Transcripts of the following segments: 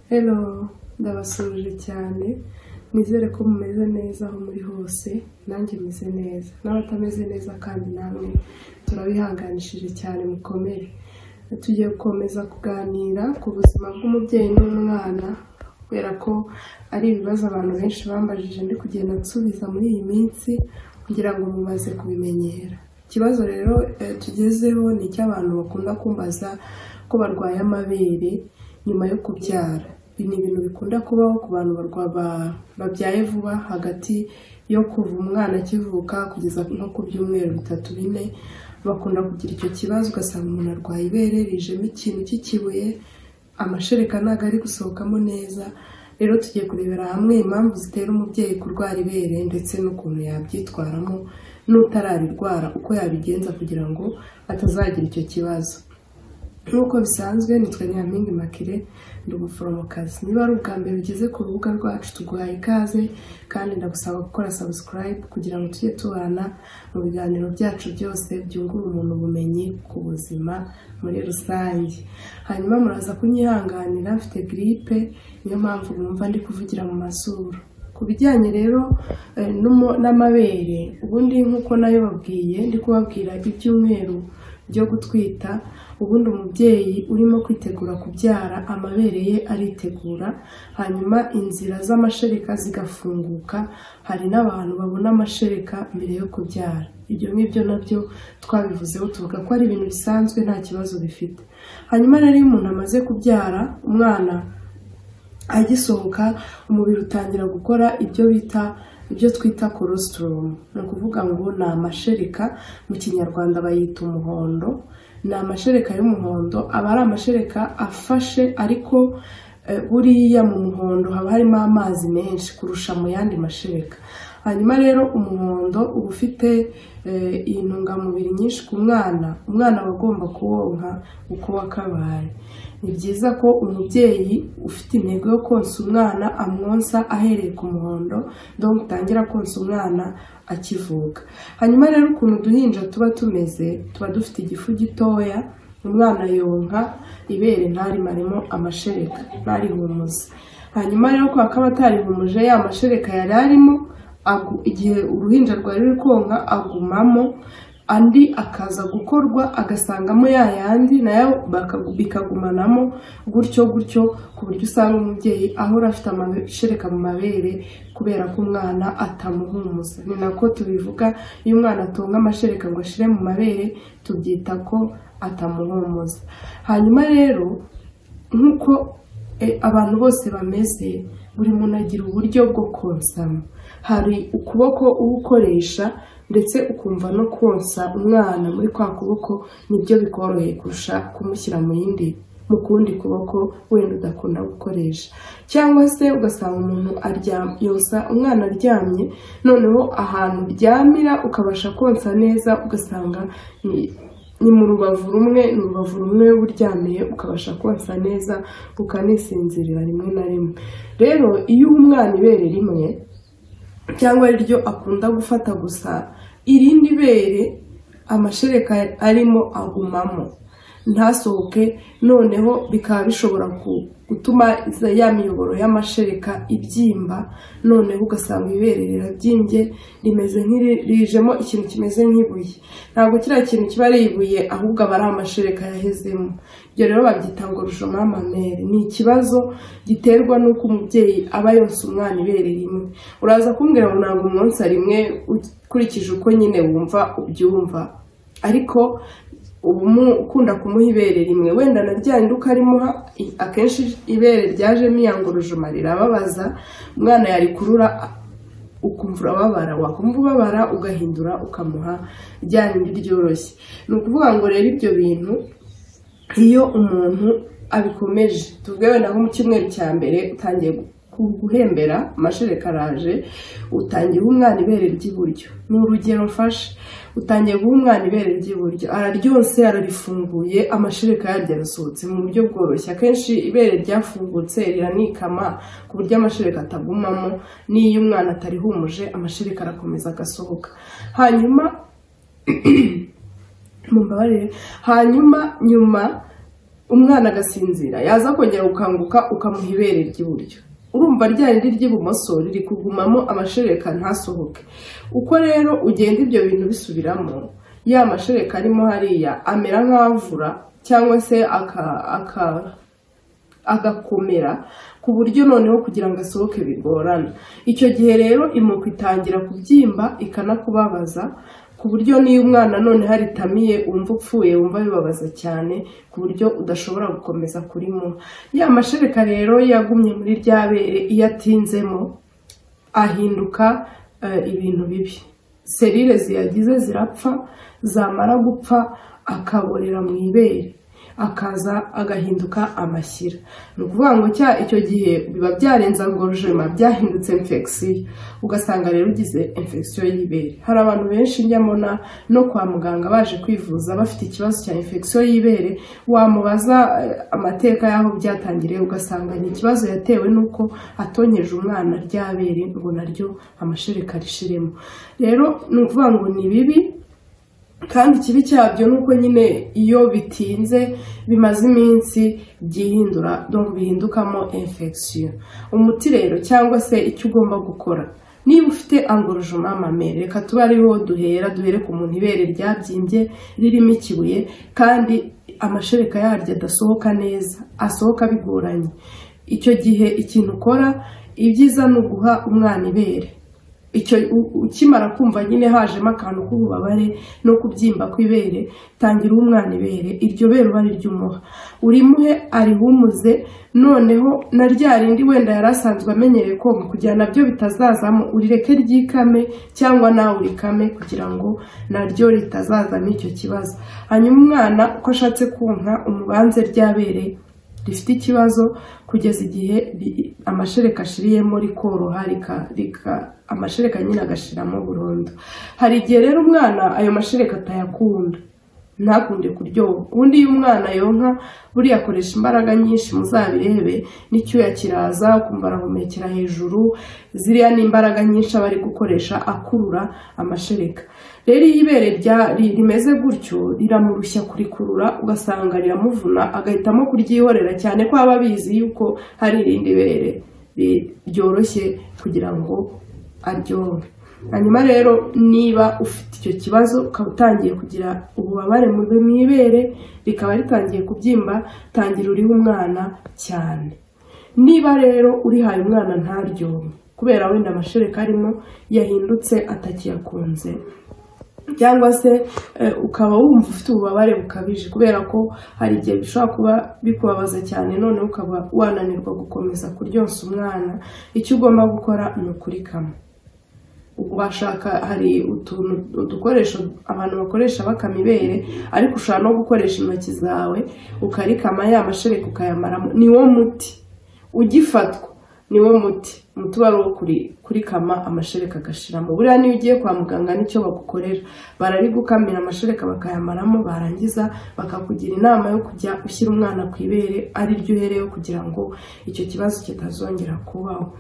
Hello ndabasuhuje cyane nizere ko mumeze neza aho muri hose nanjye meze neza n'abatameze neza kandi namwe turabihanganishije cyane mukomere tugiye gukomeza kuganira ku buzima bw'umubyeyi n'umwana kubera ko ari ibibazo abantu benshi bambajije ndi kugenda nsubiza muri iyi minsi kugira ngo mubaze kubimenyera ikibazo rero eh, tugezeho ni icy'abantu bakunda kumbaza ko barwaye amabere nyuma yo kubyara ibi ni ibintu bikunda kubaho ku bantu barwa- ba- babyaye vuba hagati yo kuva umwana akivuka kugeza nko ku byumweru bitatu bine bakunda kugira icyo kibazo ugasanga umuntu arwaye ibere rijemo ikintu cy'ikibuye amashereka ntabwo ari gusohokamo neza rero tugiye kurebera hamwe impamvu zitera umubyeyi kurwara ibere ndetse n'ukuntu yabyitwaramo n'utararirwara uko yabigenza kugira ngo atazagira icyo kibazo nk'uko bisanzwe nitwe nyampinga makire ndi umuforomokazi niba ari ubwa mbere ugeze ku rubuga rwacu tuguhaye ikaze kandi ndagusaba gukora sabusikarayibu kugira ngo tujye tubana mu biganiro byacu byose byungura umuntu ubumenyi ku buzima muri rusange hanyuma muraza kunyihanganira mfite giripe niyo mpamvu mwumva ndi kuvugira mu mazuru ku bijyanye rero eh, n'umo- n'amabere ubundi nk'uko nayo babwiye ndi kubabwira ibyumweru byo gutwita ubundi umubyeyi urimo kwitegura kubyara amabere ye aritegura hanyuma inzira z'amashereka zigafunguka hari n'abantu babona amashereka mbere yo kubyara ibyo ngibyo nabyo twabivuzeho tuvuga ko ari ibintu bisanzwe nta kibazo bifite hanyuma rero iyo umuntu amaze kubyara umwana agisohoka umubiri utangira gukora ibyo bita ibyo twita colostrum ni ukuvuga ngo ni amashereka mu kinyarwanda bayita umuhondo ni amashereka y'umuhondo aba ari amashereka afashe ariko eh, buriya mu muhondo haba harimo amazi menshi kurusha mu yandi mashereka hanyuma rero umuhondo uba ufite eh, intungamubiri nyinshi ku mwana umwana aba agomba kuwonka uko wakabaye ni byiza ko umubyeyi ufite intego yo konsa umwana amwonsa ahereye ku muhondo donc utangira konsa umwana akivuka hanyuma rero ukuntu uduhinja tuba tumeze tuba dufite igifu gitoya umwana yonka ibere ntarimaremo amashereka ntarihumuze hanyuma rero ko akaba atarihumuje ya mashereka yari arimo agu- igihe uruhinja rwari ruri konka agumamo andi akaza gukorwa agasangamo ya yandi nayo baka- bikagumanamo gutyo gutyo ku buryo usanga umubyeyi ahora afite amashereka mu mabere kubera ko umwana atamuhumuza ni nako tubivuga iyo umwana atunga amashereka ngo ashire mu mabere tubyita ko atamuhumuza hanyuma rero nk'uko eh, abantu bose bameze buri muntu agira uburyo bwo konsamo hari ukuboko uba ukoresha ndetse ukumva no konsa umwana muri kwa kuboko nibyo bikoroheye kurusha kumushyira mu yindi mu kundi kuboko wenda udakunda gukoresha cyangwa se ugasanga umuntu aryam yonsa umwana aryamye noneho ahantu uryamira ukabasha konsa neza ugasanga ni- ni mu rubavu rumwe ni urubavu rumwe uba uryamiye ukabasha konsa neza ukanisinzirira rimwe na rimwe rero iyo uha umwana ibere rimwe cyangwa ari ryo akunda gufata gusa irindi bere amashereka arimo agumamo ntasohoke noneho bikaba bishobora ku- gutuma za- ya miyoboro y'amashereka ibyimba noneho ugasanga ibere rirabyimbye rimeze nk'irijemo ikintu kimeze nk'ibuye ntabwo kiriya kintu kiba ari ibuye ahubwo aba ari amashereka yahezemo ibyo rero babyita ngo rujoma mamere ni ikibazo giterwa n'uko umubyeyi aba yonsa umwana ibere rimwe uraza kumbwira ngo ntabwo umunsi rimwe ukurikije uko nyine wumva ubyumva ariko uba umu- ukunda kumuha ibere rimwe wenda na rya rindi ukarimuha i- akenshi ibere ryajemo iyangurujuma rirababaza umwana yarikurura ukumva urababara wakumva ubabara ugahindura ukamuha rya rindi ryoroshye ni ukuvuga ngo rero ibyo bintu iyo umuntu abikomeje tuvuge wenda nko mu cyumweru cya mbere utangiye gu- gu- guhembera amashereka araje utangiye guha umwana ibere ry'iburyo ni urugero mfashe utangiye guha umwana ibere ry'iburyo araryonse ararifunguye amashereka yaryo arasohotse mu buryo bworoshye akenshi ibere ryafungutse riranikama ku buryo amashereka atagumamo n'iyo umwana atarihumuje amashereka arakomeza agasohoka hanyuma mumbabarire hanyuma nyuma umwana agasinzira yaza kongera gukanguka ukamuha ibere ry'iburyo urumva rya rindi ry'ibumoso riri kugumamo amashereka ntasohoke uko rero ugenda ibyo bintu bisubiramo ya mashereka arimo hariya amera nk'avura cyangwa se aka aka- agakomera ku buryo noneho kugira ngo asohoke bigorana icyo gihe rero imuko itangira kubyimba ikanakubabaza ku buryo n'iyo umwana none haritamiye wumva upfuye wumva bibabaza cyane ku buryo udashobora gukomeza kurimuha ya mashereka rero yagumye muri rya bere iyo atinzemo ahinduka eh, ibintu bibi serire ziyagize zirapfa zamara gupfa akaborera mu ibere akaza agahinduka amashyira ni ukuvuga ngo cya icyo gihe biba byarenza ngorojema byahindutse infegisiyo ugasanga rero ugize infegisiyo y'ibere hari abantu benshi njya mbona no kwa muganga baje kwivuza bafite ikibazo cya infegisiyo y'ibere wamubaza eh, amateka y'aho byatangiriye ugasanga ni ikibazo yatewe n'uko atonyeje umwana ryabere ngo naryo amashereka rishiremo rero ni ukuvuga ngo ni bibi kandi ikibi cyabyo ni uko nyine iyo bitinze bimaze iminsi byihindura donc bihindukamo infection umuti rero cyangwa se icyo ugomba gukora niba ufite angorojoma mamere reka tube ariho duhera duhere ku muntu ibere ryabyimbye ririmo ikibuye kandi amashereka yaryo adasohoka neza asohoka bigoranye icyo gihe ikintu ukora ibyiza ni uguha umwana ibere icyo u- ukimara kumva nyine hajemo akantu k'ububabare no kubyimba kw'ibere tangira uha umwana ibere iryo bere uba riryumuha urimuhe arihumuze noneho na rya rindi wenda yari asanzwe amenyereye konka kugira nabyo bitazazamo urireke ryikame cyangwa nawe urikame kugira ngo naryo ritazazamo icyo kibazo hanyuma umwana uko ashatse konka umubanze ryabere rifite ikibazo kugeza igihe ri- amashereka ashiriyemo rikoroha rika- rika- amashereka nyine agashiramo burundu hari igihe rero umwana ayo mashereka atayakunda ntakunde kuryoha ubundi iyo umwana yonka buriya akoresha imbaraga nyinshi muzabirebe n'icyuya kiraza ukumva arahumekera hejuru ziriya ni imbaraga nyinshi aba ari gukoresha akurura amashereka rero iyo ibere rya- ri- rimeze gutyo riramurushya kurikurura ugasanga riramuvuna agahitamo kuryihorera cyane ko aba abizi yuko hari irindi bere ri- ryoroshye kugira ngo aryohe hanyuma rero niba ufite icyo kibazo ukaba utangiye kugira ububabare mu mu ibere rikaba ritangiye kubyimba tangira uriho umwana cyane niba rero urihaye umwana ntaryohe kubera wenda amashereka arimo yahindutse atakiyakunze cyangwa se eh, ukaba wumva ufite ububabare bukabije kubera ko hari igihe bishobora kuba bikubabaza cyane none ukaba wananirwa gukomeza kuryosa umwana icyo ugomba gukora ni ukurikama washaka hari utuntu udukoresho abantu bakoresha bakama ibere ariko ushobora no gukoresha intoki zawe ukarikama ya mashereka ukayamaramo ni wo muti ugifatwa ni wo muti umuti uba ari uwo kuri- kurikama amashereka agashiramo buriya niyo ugiye kwa muganga nicyo bagukorera bararigukamira amashereka bakayamaramo barangiza bakakugira inama yo kujya ushyira umwana ku ibere ari ryo uhereyeho kugira ngo icyo kibazo kitazongera kubaho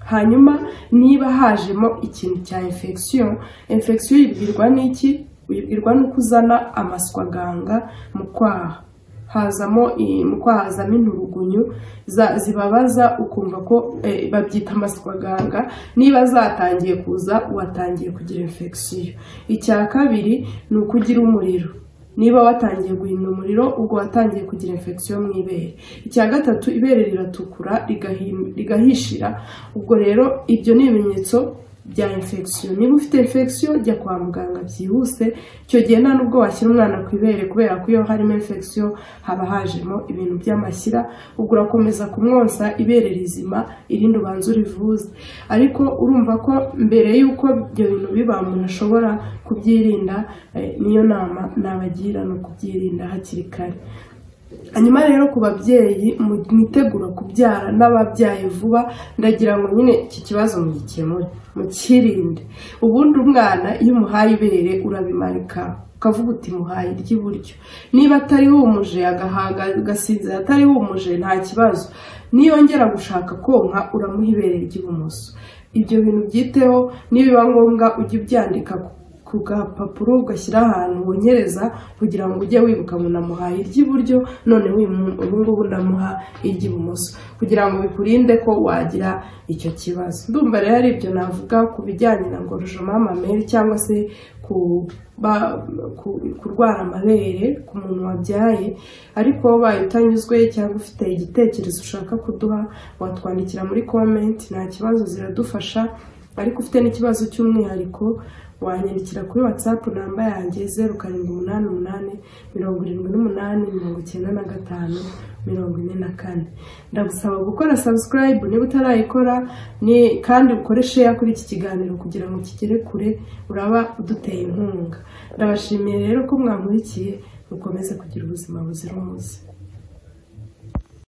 hanyuma niba hajemo ikintu cya infection infection uyibwirwa n'iki uyibwirwa n'uko uzana amaswaganga mu kwaha hazamo i- mu kwaha hazamo inturugunyu za- zibabaza ukumva ko eh, babyita amaswaganga niba zatangiye kuza watangiye kugira infection icya kabiri ni uko ugira umuriro niba watangiye guhinda umuriro ubwo watangiye kugira infection mu ibere icya gatatu ibere riratukura rigahi- rigahishira ubwo rero ibyo ni ibimenyetso bya infection niba ufite infection jya kwa muganga byihuse icyo gihe nta nubwo washyira umwana ku ibere kubera ko iyo harimo infection haba hajemo ibintu by'amashyira ubwo urakomeza kumwonsa ibere rizima irindi ubanza urivuze ariko urumva ko mbere y'uko ibyo bintu biba umuntu ashobora kubyirinda eh, niyo nama nabagira ni ukubyirinda hakiri kare hanyuma rero ku babyeyi mwitegura kubyara n'ababyaye vuba ndagira ngo nyine iki kibazo mugikemure mukirinde ubundi umwana iyo umuhaye ibere urabimanika ukavuga uti muhaye iry'iburyo niba atari humuje agahaga agasinzira atari humuje nta kibazo niyongera gushaka konka uramuha ibere ry'ibumoso ibyo bintu byiteho nibiba ngombwa ujye ubyandika ku- ku gapapuro ugashyira ahantu wonyereza kugira ngo ujye wibuka ngo namuhaye iry'iburyo none ubu ngubu ndamuha iry'ibumoso kugira ngo bikurinde ko wagira icyo kibazo ndumva rero ari ibyo navuga ku bijyanye na ngorojomamamere cyangwa se kurwara amabere ku muntu wabyaye ariko ubaye utanyuzwe cyangwa ufite igitekerezo ushaka kuduha watwandikira muri komenti nta kibazo ziradufasha ariko ufite n'ikibazo cy'umwihariko wanyandikira kuri watsapu namba yanjye zeru karindwi umunani umunani mirongo irindwi n'umunani mirongo icyenda na gatanu mirongo ine na kane ndagusaba gukora sabusikarayibu niba utarayikora kandi ukoreshe ya kuri iki kiganiro kugira ngo kigere kure uraba uduteye inkunga ndabashimiye rero ko mwamurikiye mukomeze kugira ubuzima buzira umuze